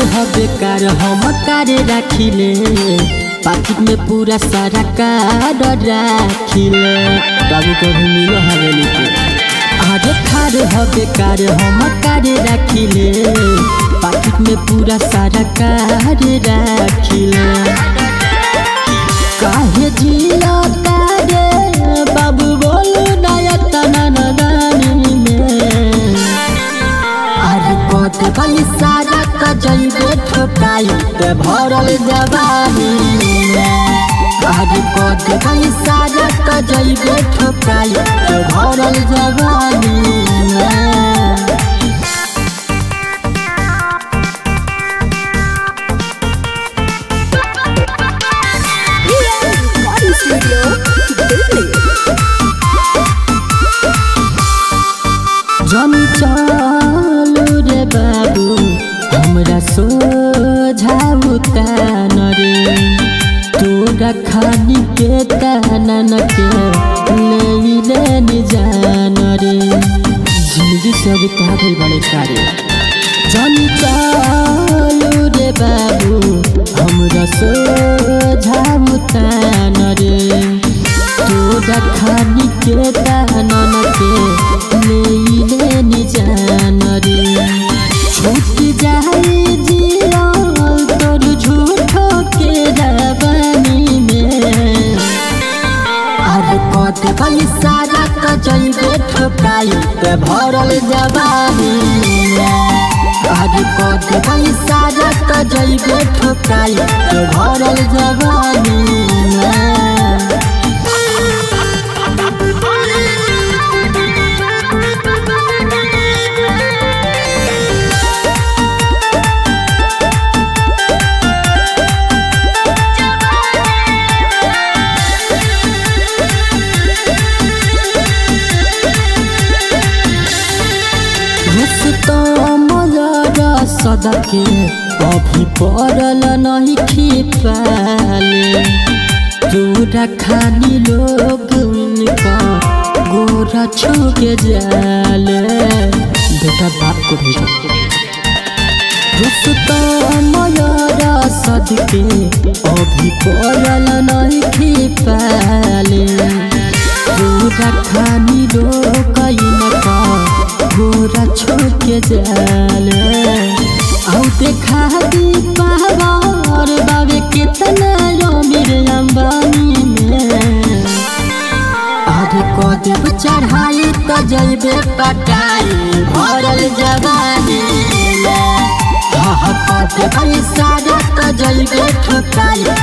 ह बेकार हम कार राखिले पाकिट में पूरा सारा कार राखिले कभी कभी मिलो हवेली के अरे खार ह बेकार हम कार राखिले पाकिट में पूरा सारा कार राखिले काहे जिया तारे बाबू बोलू नया तना नदानी में अरे कत गली सारा क जइबे ठोकाई ते भरल जवानी में अरे कत गली सारा क जइबे ठोकाई ते भरल जवानी में Recording Studio, Delhi. जन चालू रे बाबू हमरा सोझाउ तान रे तोरा खानी के तानन के ले ले निजान रे जिंदगी सब तागल बड़े कारे जन चालू रे बाबू हमरा सोझाउ तान रे तोरा खानी के तानन के ले ले निजान रे छूट जाए जिया तोर झूठो के रवानी में अरे कत गई सारा क जइबे ठोकाई ते भरल जवानी में अरे कत गई सारा क जइबे ठोकाई ते भरल जवानी में सदके अभी पड़ल नहीं खिपाले तोरा खानी लोग उनका गोरा छुके जाले बेटा बाप को भेजो रुस्तमयरा सदके अभी पड़ल नहीं खिपाले तोरा खानी लोग इनका गोरा छोके जाले आउ देखा दी पावर बाबे कितना अमीर अंबानी में आधे कदेब चढ़ाई तो जइबे पटाई भरल जवानी में कदेब सारा तो जइबे ठुकाई